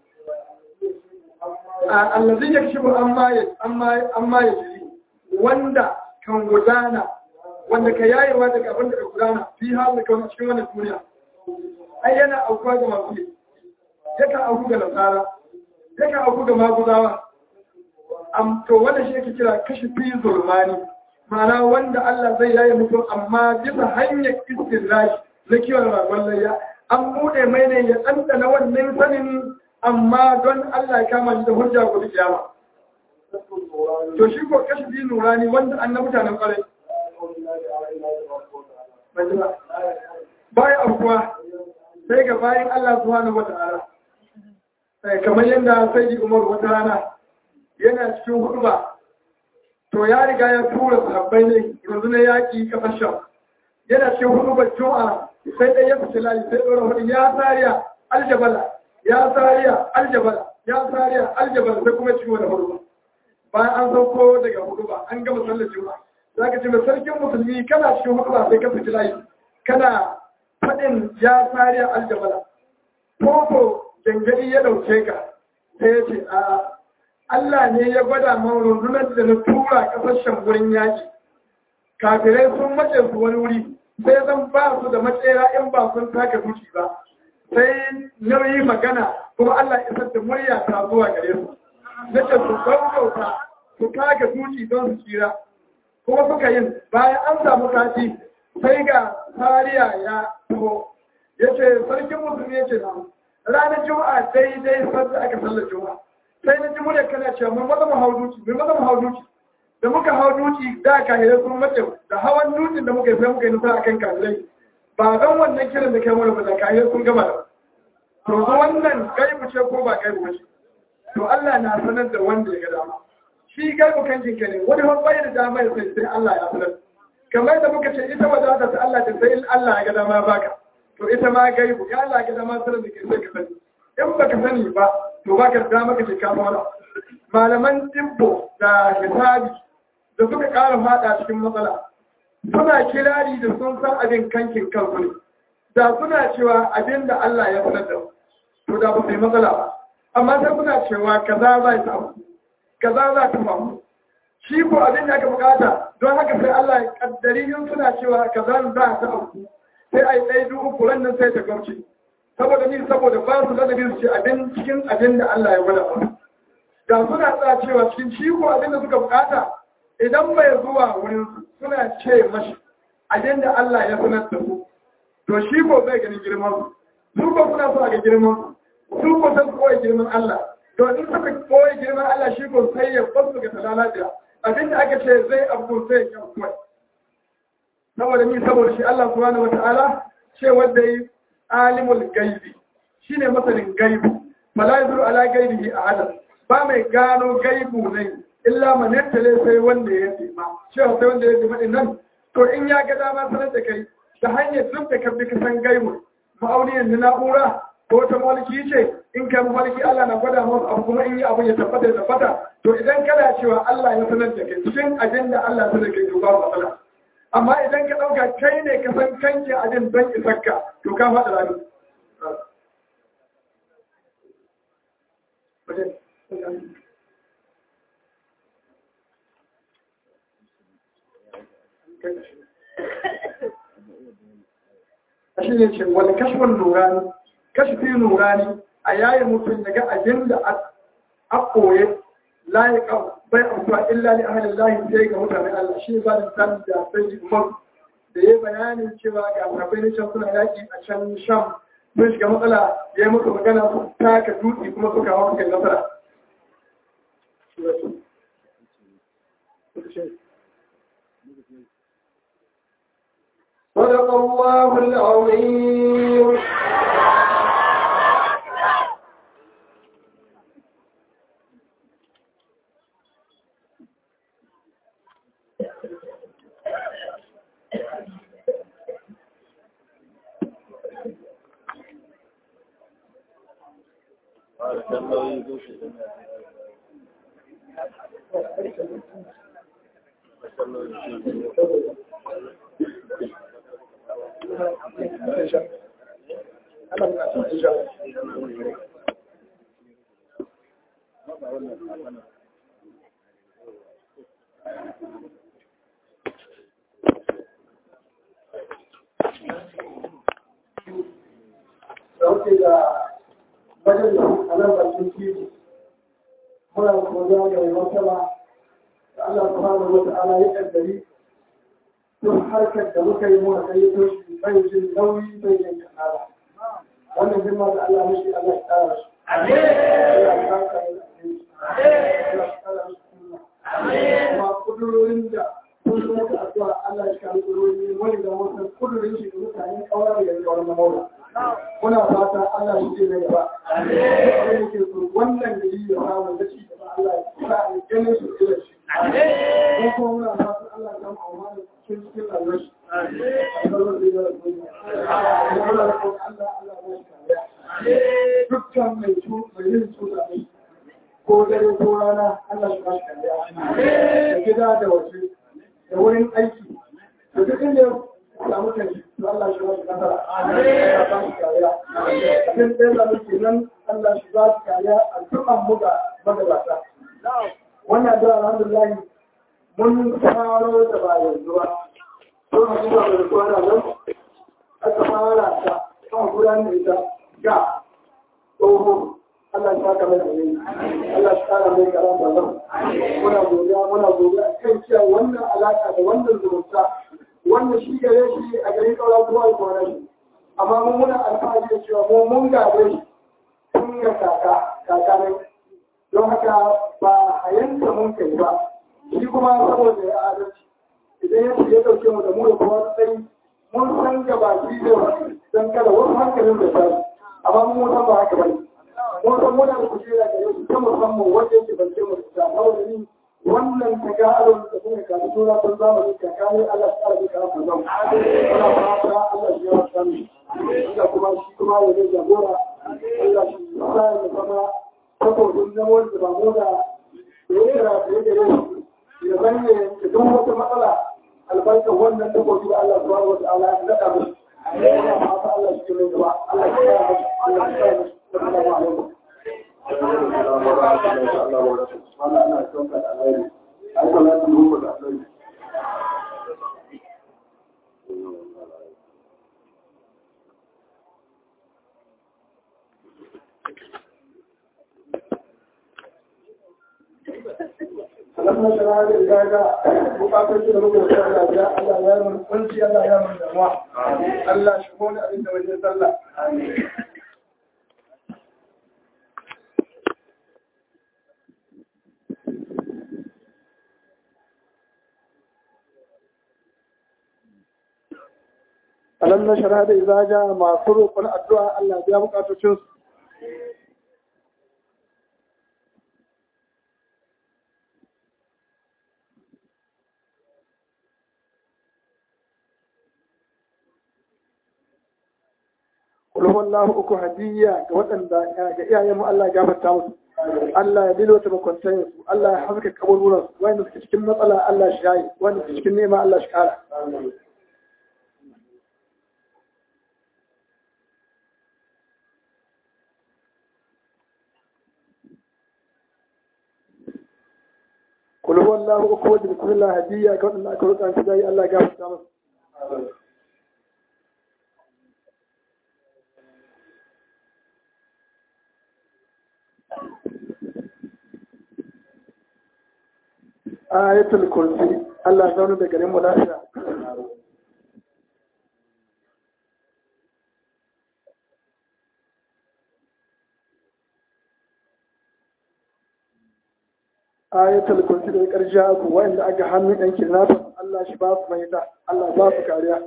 allazi yakshibu amma ya amma amma ya jiri wanda kan gudana wanda ka yayewa daga abin da ka gudana fi halin kan cikin wannan duniya ai yana aukuwa ga masu yi yakan auku ga nasara yakan auku ga maguzawa am to wanda shi yake kira kashi fi zulmani ma'ana wanda Allah zai yaye mutum amma bisa hanyar istirrashi na kiwon ragon layya an buɗe mai ne ya ɗanɗana wannan sanin amma don Allah ya kama shi da hujja gobe kiyama to shi ko kashi bi nurani wanda an na mutanen kwarai baya abuwa sai ga bayan Allah subhanahu wata'ala kamar yadda sai Umar wata rana yana cikin hurba to ya riga ya tura sahabbai ne rundunar yaƙi kasar sham yana cikin hurbar juma'a sai ɗaya ya fice layi sai ɗora hudu ya tsariya aljabala ya tsariya aljabala ya tsariya aljabala sai kuma cikin wani hurba bayan an sauko daga hurba an gama sallar juma'a za ka ce mai sarkin musulmi kana cikin hurba sai ka fice layi kana faɗin ya tsariya aljabala ko gangadi ya ɗauke ka sai ya ce a Allah ne ya gwada man rundunar da na tura kasashen wurin yaki kafirai sun mace su wani wuri sai zan ba su da matsera in ba sun taka duki ba sai nauyi magana kuma Allah ya da murya ta zuwa gare su nace su gaugauta su taka duki don su tsira kuma suka yin bayan an samu sati sai ga tariya ya taho ya ce sarkin musulmi ya ce na ranar juma'a daidai sanda aka sallar juma'a sai na ji murya kana cewa mun maza mu hau duki mun maza mu hau duki da muka hau duki da kahirai sun mace da hawan dukin da muka yi sai muka yi nasara akan kahirai ba don wannan kiran da kai mana ba da kahirai sun gama da to wannan gaibu ce ko ba gaibu ce to Allah na sanar da wanda ya ga dama shi gaibu kan jinka ne wani wani bai da dama ya sai sai Allah ya sanar kamar da muka ce ita wadata ta Allah ta sai Allah ya ga dama baka to ita ma gaibu ya Allah ya ga dama sanar da ke sai ka sani in baka sani ba to baka da dama kace ka fara malaman dimbo da hisabi da suka ƙara fada cikin matsala suna kirari da sun san abin kankin kansu ne da suna cewa abin da Allah ya sanar da to da ba su yi matsala ba amma sai suna cewa kaza za ta abu kaza za ta faru shi ko abin da aka bukata don haka sai Allah ya kaddari in suna cewa kaza za ta abu sai a yi ɗaya duk uku nan sai ta gauce saboda ni saboda ba su ladabi su ce abin cikin abin da Allah ya gwada musu da suna tsaya cewa cikin shi ko abin da suka bukata idan bai zuwa wurin su suna ce mashi abin da Allah ya sanar da su to shi ko zai ganin girman su su ko suna so a ga girman su su ko san koyi girman Allah to in suka koyi girman Allah shi ko sai ya basu ga talalabiya abin da aka ce zai abu sai ya kuma saboda ni saboda shi Allah subhanahu wataala ce wanda yi alimul gaibi shine masanin gaibi fala yuzuru ala gaibihi ahad ba mai gano gaibu ne illa man yattale sai wanda ya tsima cewa sai wanda ya tsima din nan to in ya ga dama sanar da kai ta hanyar duk da kabbi ka san gaibu ma'auniyar na na'ura ko ta maliki ce in kai maliki Allah na gwada masa abu kuma in yi abu ya tabbata ya tabbata to idan kana cewa Allah ya sanar da kai cikin abin da Allah ya sanar da kai to ba matsala amma idan ka ɗauka kai ne ka san kanke abin don isarka to ka faɗa rami shi ne ce wani kashfin nurani kashfi nurani a yayi mutum daga abin da a koye layiƙa bai amfa illa li ahalin lahi sai ga mutane Allah shi ba da san da sai umar da ya bayanin cewa ga sahabbai na can suna yaƙi a can sham sun shiga matsala ya yi musu magana su taka dutse kuma suka hawa kai nasara
صدق الله العظيم
dauke da majalisi a nan bakin titi muna godiya ga mai martaba da Allah subhanahu wa ta'ala ya kaddari duk harkar da muka yi muka kai to shi bai jin nauyi bai jin kasala wannan girma da Allah mishi Allah ya kara shi amin Allah ya kara shi amin Allah ya kara shi amin kuma kudurorin da sun zo da addu'a Allah ya kara kudurorin wani da wasu kudurorin shi da mutane kawai da yanzu wannan maula muna fata Allah shi ke na gaba. Abin da ke so wannan gari ya samu da shi gaba Allah ya sa a ganin su ila shi. Mun kuma muna fata Allah ya samu amma da cikin cikin rayuwar shi. Allah zai gara su. Allah ya kuma Allah Allah ya kariya. Dukkan mai cu mai yin cuta ne. Ko dare ko rana Allah ya ba shi kariya. Da gida da waje da wurin aiki. Da duk inda ya samu kanshi to Allah shi ba shi nasara. Ya ba shi kariya. Cikin ɗaya da muke nan Allah shi ba shi kariya a dukkan muga magabata. wannan da alhamdulillah mun faro da ba yanzu ba ko na kuma da kwana nan aka fara ta kan gudanar da ita ga tsoho Allah ya saka mai alheri Allah ya kara mai karam da nan muna godiya muna godiya kan cewa wannan alaka da wannan zumunta wannan shi gare shi a garin kauran kowa da kowa shi amma mun muna alfahari da cewa mu mun gabe shi tun ga kaka kaka ne don haka ba a yanka mun kai ba shi kuma saboda ya adalci idan ya ce ya dauke mu da mu da kowa tsayi mun san gaba shi da don kada wasu hankalin da tashi amma mun san ba haka bane mun san muna da kujera da yau ta musamman wanda yake bace mu da saboda ni wannan ta ga alon da kuma ka da tura tun zamani ka kare Allah ta rabu ka rabu zan Allah fata Allah ya yi sani Allah kuma shi kuma ya yi jagora Allah shi sa ya zama takobin na wanda ba mu da ya kira da ya gare shi ya zanne da duk wata matsala albarkar wannan takobi da Allah subhanahu wa ta'ala ya daɗa mu Allah fata Allah shi ne gaba Allah ya yi Allah ya yi Assalamu alaikum. Alamma shara da gaga bukatar da muka da Allah ya Allah ya mun kunci Allah ya mun damuwa Allah shi mu abin da wajen sallah alam na shara da izaja masu roƙon addu'a Allah ya bukatocin su Kulhu Allah uku hadiyya ga waɗanda ga iyayenmu Allah ya gafarta musu. Allah ya dilota makwantayin su, Allah ya haska kaburburan su, wanda suke cikin matsala Allah shi yayi, wanda suke cikin nema Allah shi kara. kul huwa Allah uku wa bismillah hadiyya ga wadanda aka roƙa su dai Allah ya gafarta musu ayatul kursi Allah ya zauna da garin mu lafiya ayatul kursi da karshe ku wanda aka hannun yan kidnappers Allah shi ba su mahita Allah ba su kariya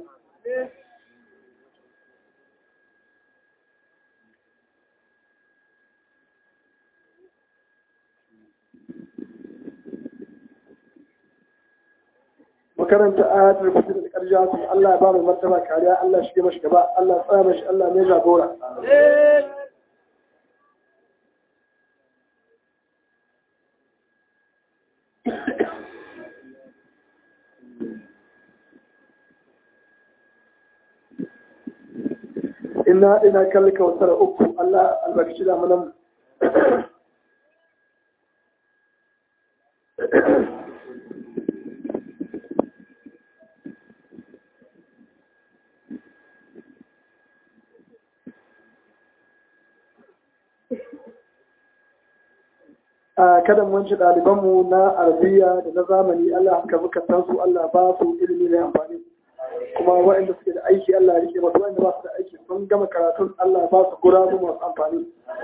makaranta ayatul kursi da karshe ku Allah ya ba mu martaba kariya Allah shi mashi gaba Allah ya tsaya mashi Allah ne jagora ina ina kalli kawasar uku Allah albarkaci da manan a kada mun ci ɗalibanmu na arabiya da na zamani Allah haka muka san su Allah ba su ilimi mai amfani kuma waɗanda suke da aiki Allah ya rike masu waɗanda ba su da aiki sun gama karatun Allah ba su gurabu masu amfani.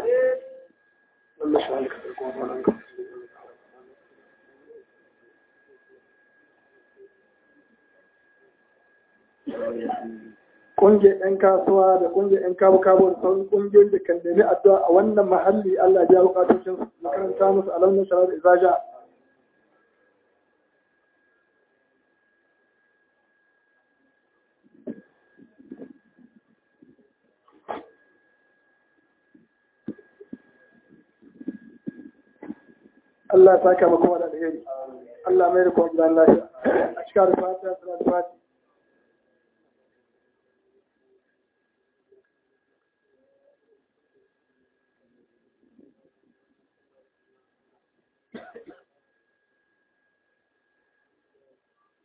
Ƙungiyar 'yan kasuwa da ƙungiyar 'yan kabu kabu da sauran ƙungiyoyi da kan nemi addu'a a wannan mahalli Allah ya bukatocin makaranta musu alamun sharar izaja Allah ya saka maka wa da alheri Allah mai rikon gidan lafiya a cikin alfatiha da alfatiha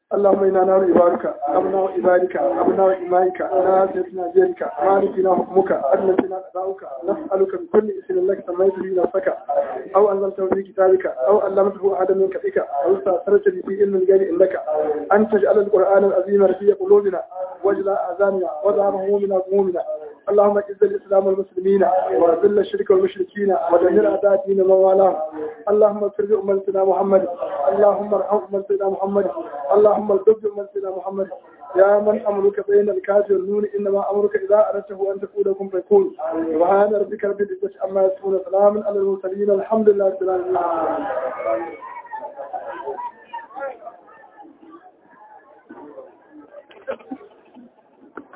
اللهم إنا نعوذ عبادك أبناء عبادك أبناء إمائك ناسيتنا جيرك مالكنا حكمك أدنتنا قضاؤك نسألك بكل اسم لك سميت به نفسك أو أنزلته في كتابك أو علمته أحدا من خلقك أو استأثرت به في علم الغيب عندك أن تجعل القرآن العظيم رفيع قلوبنا وجلاء أذاننا وذهب همومنا همومنا اللهم اعز الاسلام والمسلمين واذل الشرك والمشركين ودمر اعداء الدين ومن والاه اللهم اغفر لامتنا محمد اللهم ارحم امتنا محمد اللهم الطب امتنا محمد يا من امرك بين الكاف والنون انما امرك اذا اردته ان تقول لكم فيكون سبحان ربك رب العزه عما يصفون سلام على المرسلين الحمد لله رب العالمين Thank you.